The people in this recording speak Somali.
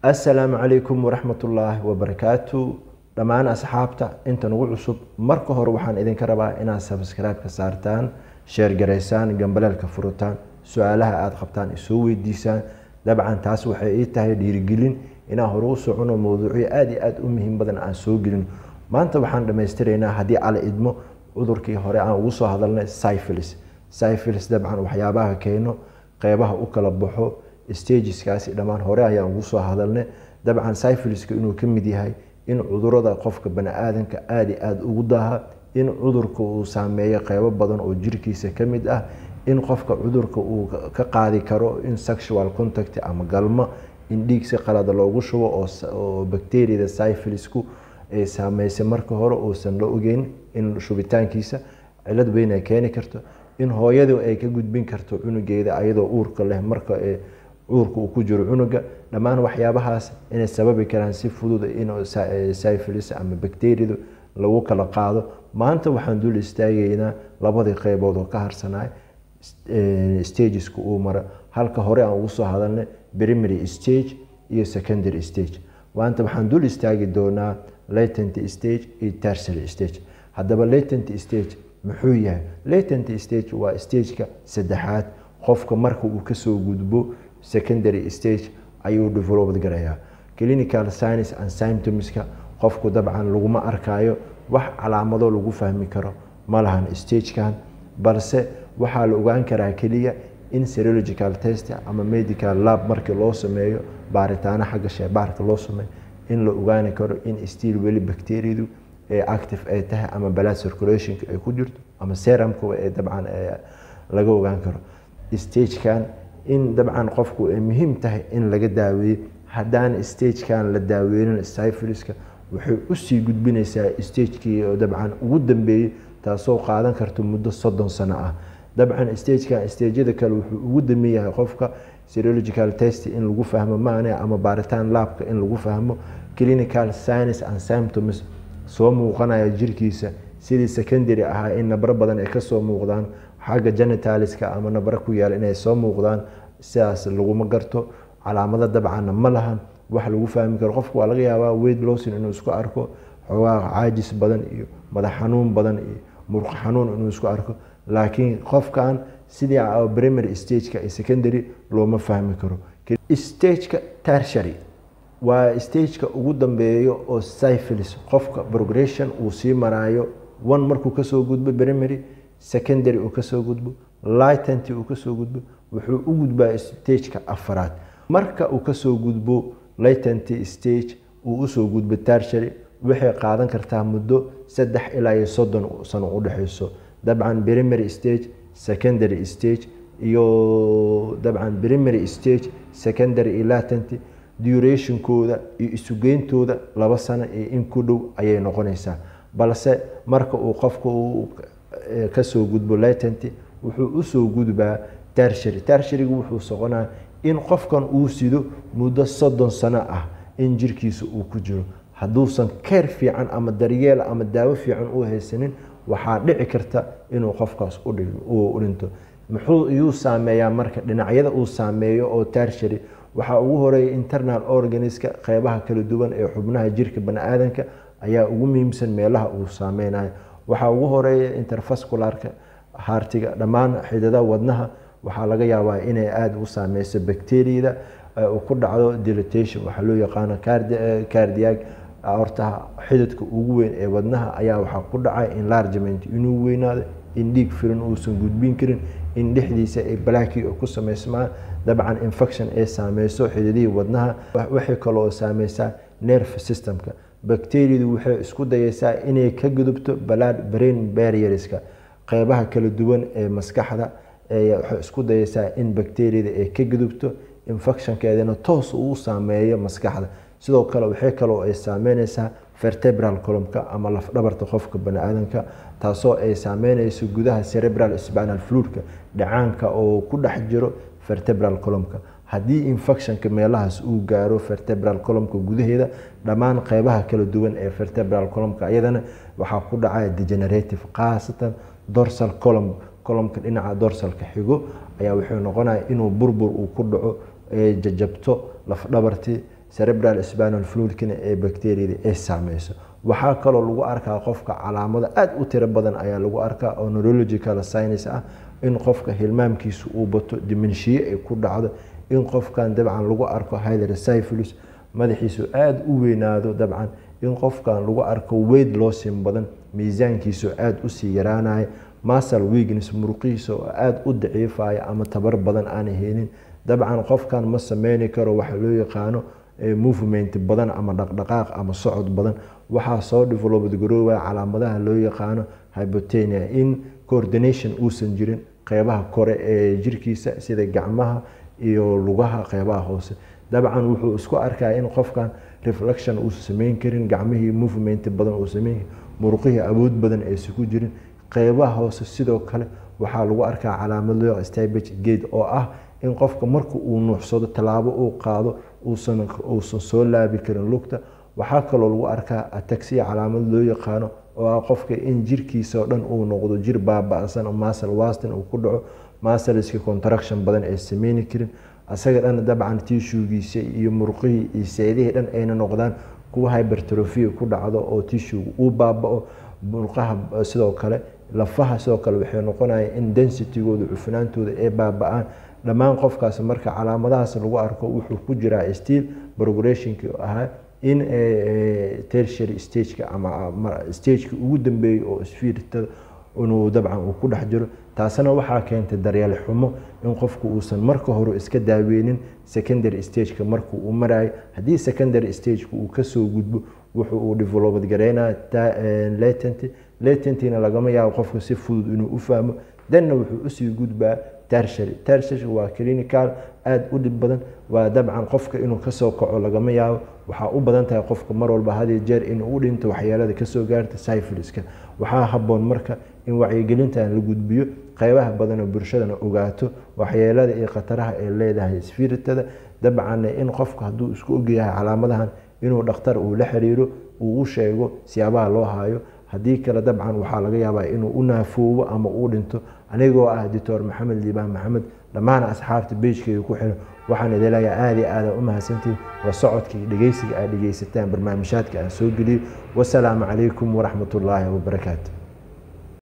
assalaamu calaykum waraxmatullaahi wabarakaatu dhammaan asxaabta inta nagu cusub marka hore waxaan idinka rabaa inaad sabskribe-ka saartaan sheer garaysaan gambaleelka furitaan su-aalaha aada qabtaan isoo weydiisaan dabcan taas waxay ii tahay dhiirigelin inaan hore u socono mowduucyo aada iyo aada u muhiim badan aan soo gelin maanta waxaan dhammaystiraynaa haddii ala idmo cudurkii hore aan ugu soo hadalnay syphilis syphilis dabcan waxyaabaha keeno qeybaha u kala baxo stageskaasi dhammaan hore ayaan ugu soo hadalnay dabcan syphiliska inuu ka mid yahay in cudurada qofka bani-aadanka aada iyo aada ugu daaha in cudurka uu saameeyo qeybo badan oo jirkiisa ka mid ah in qofka cudurka uu ka qaadi karo in sexual contact ama galmo in dhiig si qalada loogu shubo oo bacteriada syphilisku ay saameysay marka hore uusan la ogeyn in shubitaankiisa cilad weyn ay keeni karto in hooyadu ay ka gudbin karto cunugeeda ayadoo uurka leh marka uurka uu ku jiro cunuga dhammaan waxyaabahaas inay sababi karaan si fudud in syphilis ama bacteriadu lagu kala qaado maanta waxaan dul istaagaynaa labadii qeybood oo ka harsanay stageska uu mara halka hore aan ugu soo hadalnay primary stage iyo secondary stage maanta waxaan dul istaagi doonaa latent stage iyo tertiary stage haddaba latent stage muxuu yahay latent stage waa stageka saddexaad qofka marka uu kasoo gudbo secondary stage ayuu developed garayaa clinical science and symptomska qofku dabcan laguma arkayo wax calaamado lagu fahmi karo ma lahan stagekan balse waxaa la ogaan karaa keliya in serological test ama medical lab markii loo sameeyo baaritaano xagga sheebaarka loo sameeyo in la ogaani karo in stiil weli bacteriadu ee active ay tahay ama blood circulationka ay ku jirto ama serumka ee dabcan laga ogaan karo stagekan in dabcan qofku ay muhiim tahay in laga daaweeyo haddaan stagekan la daaweynin syphiliska waxay usii gudbinaysaa stagekii oo dabcan ugu dambeeyey taasoo qaadan karta muddo soddon sano ah dabcan stagekan stageyada kale wuxuu ugu dambeeyahay qofka serological test in lagu fahmo maane ama baaritaan laabka in lagu fahmo clinical science and symptoms soo muuqanaya jirkiisa sidii secondary ahaa in nabro badan ay kasoo muuqdaan xagga genitaliska ama nabro ku yaal inay soo muuqdaan sidaas laguma garto calaamado dabcanna ma lahan wax lagu fahmi karo qofku waa laga yaabaa weyd lowson inuu isku arko xoogaa caajis badan iyo madax xanuun badan iyo murq xanuun inuu isku arko laakiin qofkan sidii primary stageka iyo secondary looma fahmi karo stageka tertiary waa stageka ugu dambeeyo oo syphilis qofka progression uu sii maraayo one markuu kasoo gudbo primary secondary uu kasoo gudbo lightent uu kasoo gudbo wuxuu u gudbaa stageka afaraad marka uu kasoo gudbo latent stage uu usoo gudbo tertiary waxay qaadan kartaa muddo saddex ilaa iyo soddon sano udhexeyso dabcan primary stage secondary stage iyo dabcan primary stage secondary iyo latent durationkooda iyo isugeyntooda laba sano iyo in ku dhow ayay noqonaysaa balse marka uu qofka uu kasoo gudbo latent wuxuu usoo gudbaa tertiary tertiarygu wuxuu soconaa in qofkan uu sido muddo soddon sano ah in jirkiisa uu ku jiro hadduusan keer fiican ama daryeel ama daawo fiican u haysanin waxaa dhici karta inuu qofkaas u dhinto muxuu iyuu saameeyaa marka dhinacyada uu saameeyo oo tertiary waxaa ugu horeeya internal organiska qeybaha kala duwan ee xubnaha jirka bani-aadanka ayaa ugu muhiimsan meelaha uu saameynayo waxaa ugu horeeya interfascularka haartiga dhammaan xidada wadnaha waxaa laga yaabaa inay aada u saameyso bacteriada ku dhacdo dilatation waxaa loo yaqaano cardiag horta xididka ugu weyn ee wadnaha ayaa waxaa ku dhacay enlargement inuu weynaado in dhiig filan uusan gudbin karin in dhexdiisa ay balaki ku sameysmaan dabcan infection ay saameyso xididihii wadnaha waxay kaloo saameysaa nerve systemka bacteriadu waxay isku dayeysaa inay ka gudubto blood brain barrierska qeybaha kala duwan ee maskaxda waxay isku dayeysaa in bacteriada ay ka gudubto infectionkeedana toos uu saameeyo maskaxda sidoo kale waxay kaloo ay saameyneysaa vertebral columka ama lafdhabarta qofka bani-aadanka taasoo ay saameyneyso gudaha cerebral spinal fluidka dhacaanka oo ku dhex jiro vertebral columka haddii infectionka meelahaas uu gaaro vertebral columka gudaheeda dhammaan qeybaha kala duwan ee vertebral columka iyadana waxaa ku dhacaya degenerative khaasatan dorsal column columka dhinaca dorsalka xigo ayaa wuxuu noqonaya inuu burbur uu ku dhaco jajabto lafdhabartii cerebral spinal fluidkina ee bacteriyada ay saameyso waxaa kaloo lagu arkaa qofka calaamado aada u tiro badan ayaa lagu arkaa oo neurological science ah in qofka hilmaamkiisa uu bato dimenshiye ay ku dhacdo in qofkan dabcan lagu arko hydrocyphilus madaxiisu aada u weynaado dabcan in qofkan lagu arko weyd loosin badan miisaankiisu aada usii yaraanaya masal weakness muruqihiisa oo aada u daciifaya ama tabar badan aanay helin dabcan qofkan ma sameyni karo waxa loo yaqaano movement badan ama dhaqdhaqaaq ama socod badan waxaa soo developed garoobaya calaamadaha loo yaqaano hypotenia in coordination uusan jirin qeybaha kore ee jirkiisa sida gacmaha iyo lugaha qeybaha hoose dabcan wuxuu isku arkaya in qofkan reflection uusan sameyn karin gacmihii movement badan uu sameyn muruqihii awood badan aysan ku jirin qeybaha hoose sidoo kale waxaa lagu arkaa calaamad loo stabage gate oo ah in qofka marka uu nuuxsado tallaabo uu qaado uusan uusan soo laabi karin lugta waxaa kaloo lagu arkaa ataxiya calaamad loo yaqaano oo ah qofka in jirkiisa oo dhan uu noqdo jir baaba-san masal wastin uu ku dhaco masalska contraction badan ay sameyni karin asaga dhan dabcan tishugiisa iyo muruqihii iyo seedihii dhan ayna noqdaan kuwa hybertrofia ku dhacdo oo tishuga uu baaba-o muruqaha sidoo kale lafaha sidoo kale waxay noqonaya in densitigooda cufnaantooda ay baaba-aan dhammaan qofkaas marka calaamadahaas lagu arko wuxuu ku jiraa stiil progressionki ahaa in tertiary stageka ama stageka ugu dambeeyay oo sfiirtada inuu dabcan uu ku dhex jiro taasina waxaa keentay daryeel xumo in qofku uusan marka hore iska daaweynin secondary stageka marka uu marayo haddii secondary stageka uu kasoo gudbo wuxuu uu developed gareynaya latent latentina lagama yaabo qofka si fudud inuu u fahmo danna wuxuu usii gudbaa tertiary tertiary waa clinical aada u dhib badan waa dabcan qofka inuu kasoo kaco lagama yaabo waxaa u badan tahay qofka mar walba hadiyo jeer inuu u dhinto waxyeelada kasoo gaarta syphiliska waxaa haboon marka in wacyigelintan la gudbiyo qeybaha badanoo bulshadana ogaato waxyeelada iyo khataraha ay leedahay sfiritada dabcanna in qofka hadduu isku ogyahay calaamadahan inuu dhakhtar uu la xiriiro uu u sheego siyaabaha loo haayo haddii kale dabcan waxaa laga yaabaa inuu u naafoobo ama uu dhinto anigoo ah doctor maxamed liibaan maxamed dhammaan asxaabta beejkeeda ku xiran waxaan idin leeyahay aada iyo aada u mahadsantihin waa socodkii dhegeysiga aad dhegeysataan barnaamijhaadka aan soo geliyey wasalaamu calaykum waraxmat ullaahi wabarakaatu